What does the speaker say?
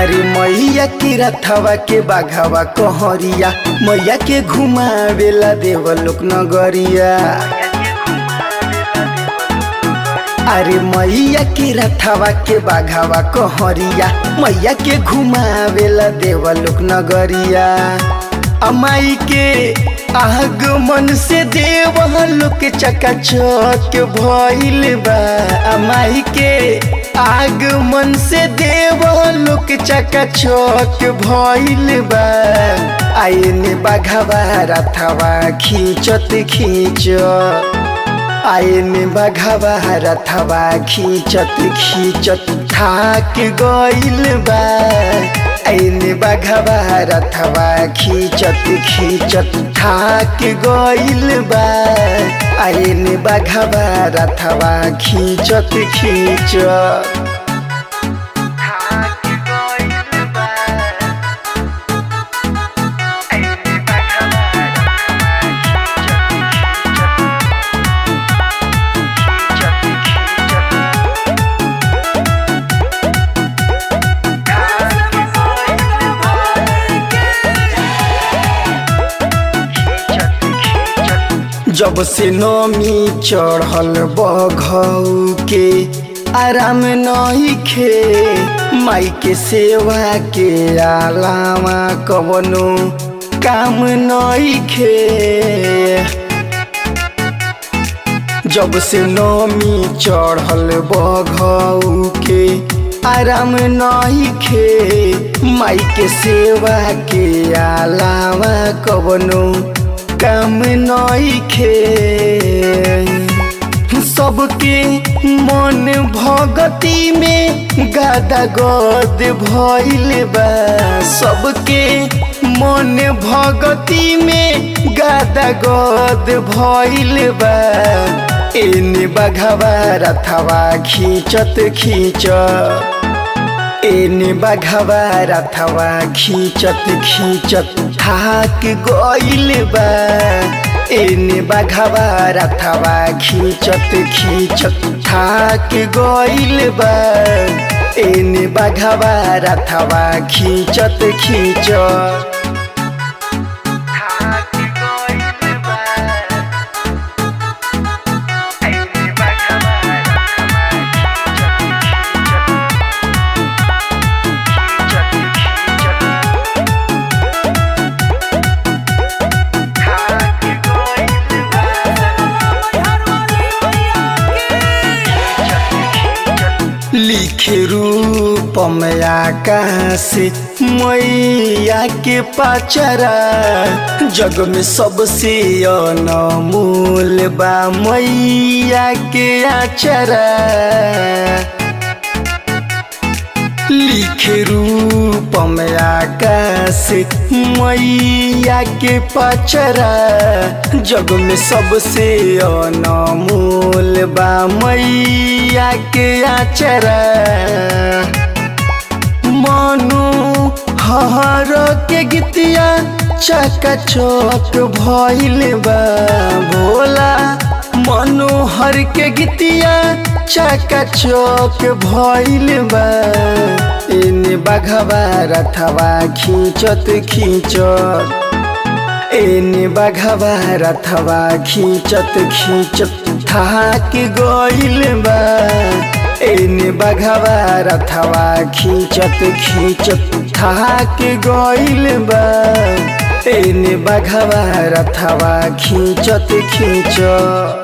अरे मैया के रथवा के बाघावा कहरिया मैया के घुमावेला देवलोक नगरिया अरे मैया के रथवा के बाघावा कहरिया मैया के घुमावेला देवलोक नगरिया अमाई के आगमन से देवलोक चकाचक भइल बा अमाई के आगमन से देवलोक चकाचक भइल बा आइने बाघावा रथवा खींचत खींच आइने बाघावा रथवा खींचत खींचत थाक गइल बा आइने बाघावा रथवा खींचत खींचत थाक गइल बा आइने बाघावा रथवा खींचत खींचत थाक गइल बा आइने बाघावा जब से नमी चढ़ल बघऊ के आराम नहीं खे माई के सेवा के अलावा कवनो काम नहीं खे जब से नमी चढ़ल बघऊ के आराम नहीं खे माई के सेवा के अलावा कवनो काम नहीं खे सबके मन भगती में गादा गद भइल बा सबके मन भगती में गादा गद भइल बा एने बघवा रथवा खींचत खींच एने बघवा रथवा खींचत खींचत थाक गइल बा एने बघवा रथवा खींचत खींचत थाक गइल बा एने बघवा रथवा खींचत खींचत थाक गइल बा एने बघवा रथवा खींचत खींचत लिखे रूप में आकाश मैया के पाचरा जग में सबसे अनमोल बा मैया के आचरा लिखे रूप में आकाश मैया के पचरा जग में सबसे अनमोल बा मैया के आचरा मनु हर के गीतिया चकाचक भइल बा भोला मनोहर के गीतिया चकाचक भइल बा एने बघवा रथवा खींचत खींचत एने बघवा रथवा खींचत खींचत थाक गइल बा एने बघवा रथवा खींचत खींचत थाक गइल बा एने बघवा रथवा खींचत खींचत